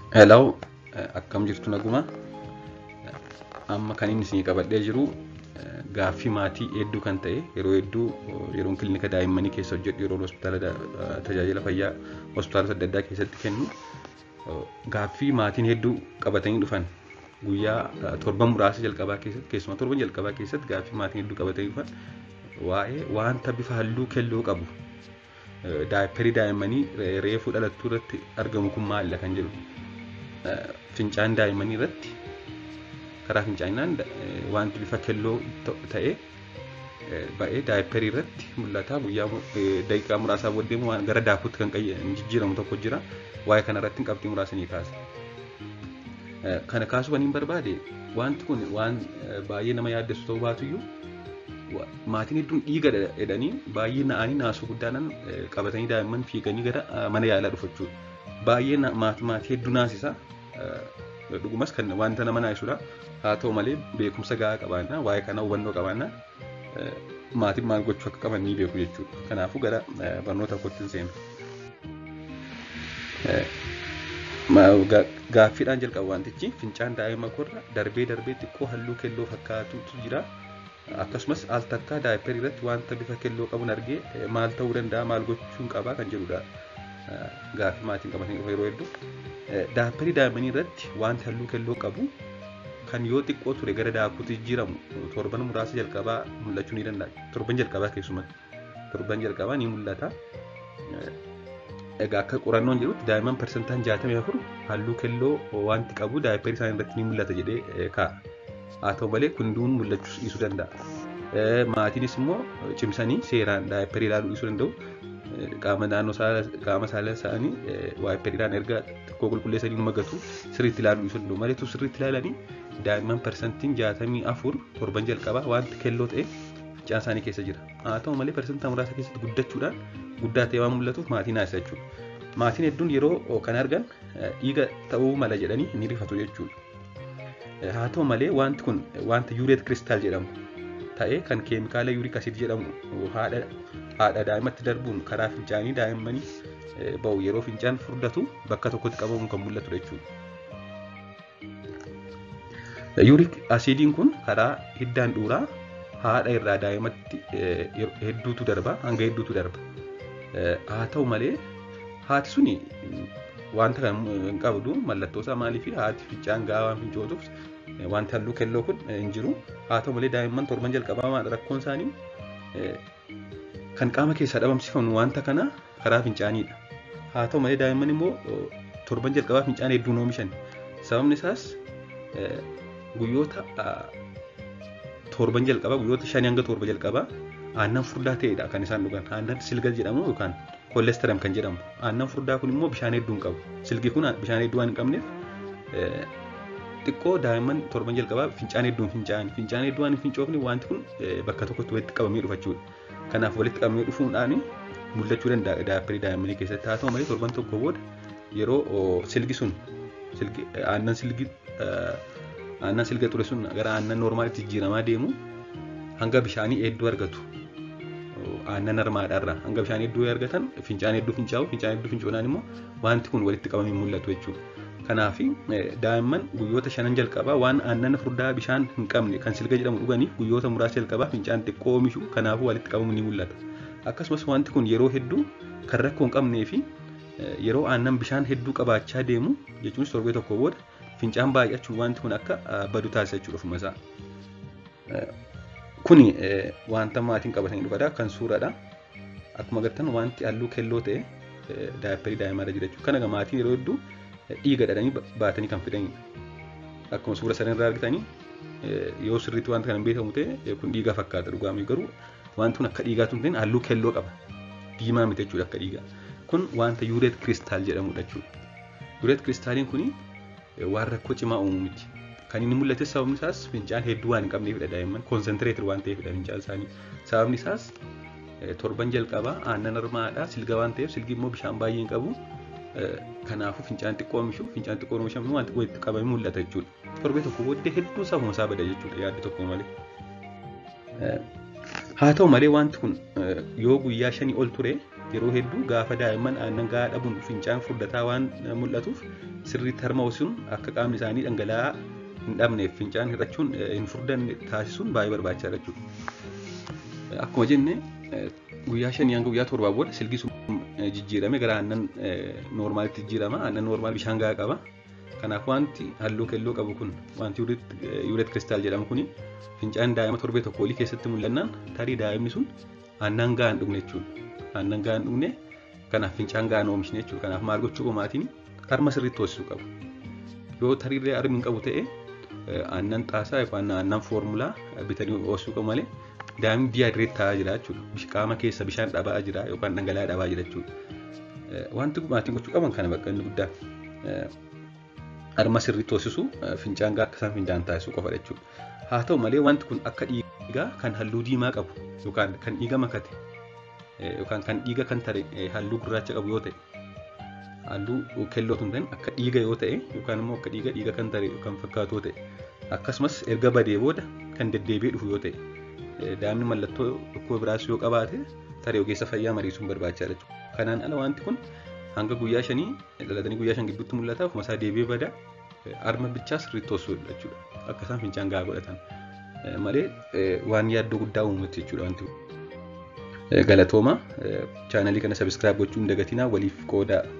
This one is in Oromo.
Hello, akkam jirtu naguma. Amma kan inni isin qabadhee jiru gaaffii maatii hedduu kan ta'e yeroo hedduu yeroon kilinika daa'immanii keessa hojjedhu yeroo hospitaala tajaajila fayyaa hospitaalota adda addaa keessatti kennu gaaffii maatiin hedduu qabatanii dhufan guyyaa torban muraasa jalqabaa keessatti keessumaa torban jalqabaa keessatti gaaffii maatiin hedduu qabatanii dhufan waa'ee wanta bifa halluu keelloo qabu daayipperii daa'immanii reefuu dhalattuu irratti argamu kun maalidha kan jedhu fincaan daa'immanii irratti karaa fincaanaan wanti bifa keelloo ta'e ba'ee daayipperii irratti mul'ata guyyaa daqiiqaa muraasaa booddee waan gara daakuutti kan jijjiiramu tokko jira waa'ee kana irratti qabxii muraasanii kaasa. Kana kaasuu kan hin barbaade wanti kun waan baay'ee nama yaaddessu ta'uu baatuyyuu maatiin hedduun dhiiga jedhanii baay'ee na'anii naasuu guddaadhaan qabatanii daa'imman fiiganii gara mana yaalaa dhufu jechuudha. Baay'ee maatii hedduu naasisa. Dhugumas kan wanta nama naasisudha. Haa ta'u malee beekumsa gahaa qabaannaa waa'ee kana hubannoo qabaannaa maatiin maal gochuu akka qaban ni beeku jechuudha. Kanaafuu gara barnoota kootti seenu. Gaaffiidhaan jalqabu wantichi fincaan daa'ima korra darbee darbee xiqqoo halluu keelloo fakkaatutu jira. akkasumas al takkaa daayipperii irratti wanta bifa keelloo qabuun argee maal ta'uu danda'a maal gochuun qabaa kan jedhudha gaaffii maatiin qabatanii dhufa yeroo hedduu daayipperii daa'immanii irratti wanti halluu keelloo qabu kan yoo xiqqoo ture gara daakuutti jijjiiramu torban muraasa jalqabaa mul'achuu ni danda'a torban jalqabaa keessumatti torban jalqabaa ni mul'ata egaa akka qorannoon jedhutti daa'imman parsantaan jaatamii afur halluu keelloo wanti qabu daayipperii isaanii irratti ni mul'ata jedhee kaa'a. haa ta'u malee kunduun mul'achuu dhiisuu danda'a. Maatiinis immoo cimsanii seeraan daayipperii ilaaluu dhiisuu danda'u. Qaama naannoo qaama saalaa isaanii waayipperiidhaan erga xiqqoo qulqulleessanii nu magatu sirriitti ilaaluu dhiisuu danda'u. Maleetu sirriitti ilaalanii daa'imman parsantiin jaatamii afur torban jalqabaa wanti keelloo ta'e fincaan isaanii keessa jira. Haa ta'u malee parsantaa muraasa keessatti guddachuudhaan guddaa ta'e waan mul'atuuf maatii naasisa jechuudha. Maatiin hedduun yeroo kan argan dhiiga ta'uu mala jedhanii ni rifatu jechuudha. haa ta'u malee wanti kun wanta yuureet kiristaal jedhamu ta'ee kan keemikaala yuurik asiid jedhamu haadha haadha daa'imatti darbuun karaa fincaanii daa'immanii ba'u yeroo fincaan furdatu bakka tokkotti qabamu kan mul'atu jechuudha. Yuurik asiidiin kun karaa hiddaan dhuuraa haadha irraa daa'imatti hedduutu darba hanga hedduutu darba. Haa ta'u malee haati suni wanta kan hin qabdu mallattoo isaa maalii fi haati fincaan gahaa waan fincootuuf wanti halluu keelloo kun hin jiru haa ta'u malee daa'imman torban jalqabaa rakkoon isaanii kan qaama keessaa dhabamsifamu wanta kana karaa fincaaniidha haa ta'u malee daa'imman immoo torban jalqabaa fincaan hedduun oomishan sababni isaas guyyoota torban jalqabaa guyyoota shanii hanga torba jalqabaa aannan furdaa ta'edha kan isaan dhugan aannan silgal jedhamu yookaan koolesteram kan jedhamu aannan furdaa kun immoo bishaan hedduu hin qabu silgi kun bishaan hedduu waan hin qabneef xiqqoo daa'imman torban jalqabaa fincaan hedduu hin fincaa'an fincaan hedduu waan hin fincoofne wanti kun bakka tokkotti walitti qabamee dhufa jechuudha kanaaf walitti qabamee dhufuudhaan mul'achuu danda'a daayipperii daa'immanii keessatti haa ta'u malee torban tokko booda yeroo silgi sun aannan silgi aannan silga ture sun gara aannan noormaalitti jijjiiramaa deemu hanga bishaanii hedduu argatu aannan harmaadhaarraa hanga bishaan hedduu argatan fincaan hedduu fincaa'u fincaan hedduu fincoonaan immoo wanti kun walitti qabamee mul'atu jechuudha. Kanaaf daa'imman guyyoota shanan jalqabaa waan aannan furdaa bishaan hin qabne kan silga jedhamu dhuganiif guyyoota muraasa jalqabaa fincaan xiqqoo oomishu kanaafuu walitti qabamu ni mul'ata. Akkasumas wanti kun yeroo hedduu kan rakkoo hin qabnee fi yeroo aannan bishaan hedduu qabaachaa deemu jechuunis torbee tokko booda fincaan baay'achuun wanti kun akka badu taasisa jechuudha ofuma isaa. Kuni wanta maatiin qabatanii dhufadha kan suuraadha. Akkuma agartan wanti halluu keelloo ta'e daayipperii daa'imarra jira jechuudha. Kana maatiin yeroo hedduu dhiiga dhadhanii baatanii kan fidanidha. Akkuma suura sanarraa argitanii yoo sirriitti wanta kana hin beekamu ta'e kun dhiiga fakkaata dhugaamii garuu wanti kun akka dhiigaatu hin ta'in halluu keelloo qaba. Diimaa miti jechuudha akka dhiigaa. Kun wanta yuureet kiristaal jedhamudha jechuudha. Yuureet kiristaaliin kuni waan rakkoo cimaa uumu miti. Kan inni mul'ate sababni isaas fincaan hedduu waan hin qabneefidha daa'imman koonsentireetir waan ta'eefidha fincaan isaanii. Sababni isaas torban jalqabaa aannan harmaadhaa silga waan ta'eef silgi immoo bishaan baay'ee hin qabu. Kanaafuu fincaan xiqqoo oomishu fincaan xiqqoo oomishamu wanti walitti qabamee mul'ata jechuudha. Torbee tokko booddee hedduu isaa isaa bada jechuudha yaaddi tokko malee. Haa ta'u malee wanti kun yoo guyyaa shanii ol ture yeroo hedduu gaafa daa'imman aannan gahaa dhabuun fincaan furdataa waan mul'atuuf sirriitti harma hosuun akka qaamni isaanii dhangala'aa hin dhabneef fincaan hir'achuun hin furdanne taasisuun baay'ee barbaachisaadha jechuudha. Akkuma jenne guyyaa shanii hanga guyyaa torbaa booda silgi sun jijjiirame gara aannan noormaalitti jijjiirama aannan noormaal bishaan gahaa qaba. Kanaaf wanti halluu keelloo qabu kun wanti yuuret kiristaal jedhamu kuni fincaan daa'ima torbee tokko olii keessatti mul'annaan tarii daa'imni sun aannan gahaa hin dhugne jechuudha. Aannan gahaa hin dhugne kanaaf fincaan gahaa hin oomishne jechuudha. Kanaaf maal gochuu qomaatiin harma sirriitti hoosisuu qabu. Yoo tariirree harmi hin qabu ta'e aannan xaasaa yookaan aannan foormulaa bitanii hoosisuu qabu malee daa'imni diyaayireet ta'aa jira jechuudha. Qaama keessa bishaan dhabaa jira yookaan dhangala'aa dhabaa jira jechuudha. Wanti maatiin gochuu qaban kana bakka inni guddaan. harma sirriitti hoosisuu fincaan gahaa akka isaan fincaan taasisuu qofa jechuudha. Haa ta'u malee wanti kun akka dhiigaa kan halluu diimaa qabu yookaan kan dhiiga makate yookaan kan dhiiga kan tare halluu gurraacha qabu yoo ta'e halluu keelloo tun ta'in akka dhiiga yoo ta'e yookaan immoo akka dhiiga dhiiga kan tare yookaan fakkaatu yoo ta'e akkasumas erga badee booda kan deddeebi'ee dhufu yoo ta'e daa'imni mallattoo dhukkoo biraas yoo qabaate taree ogeessa fayyaa mariisuun barbaachisaadha jechuudha. Kanaan ala wanti kun hanga guyyaa shanii dhalatanii guyyaa shan gidduutti mul'ata ofuma isaa deebi'ee bada harma bichaa sirriitti hoosisuu jechuudha akka isaan fincaan gahaa godhatan malee waan yaaddoo guddaa uumutti jechuudha wanti galatooma chaanalii kana sabiskiraayib gochuun dagatinaa waliif qoodaa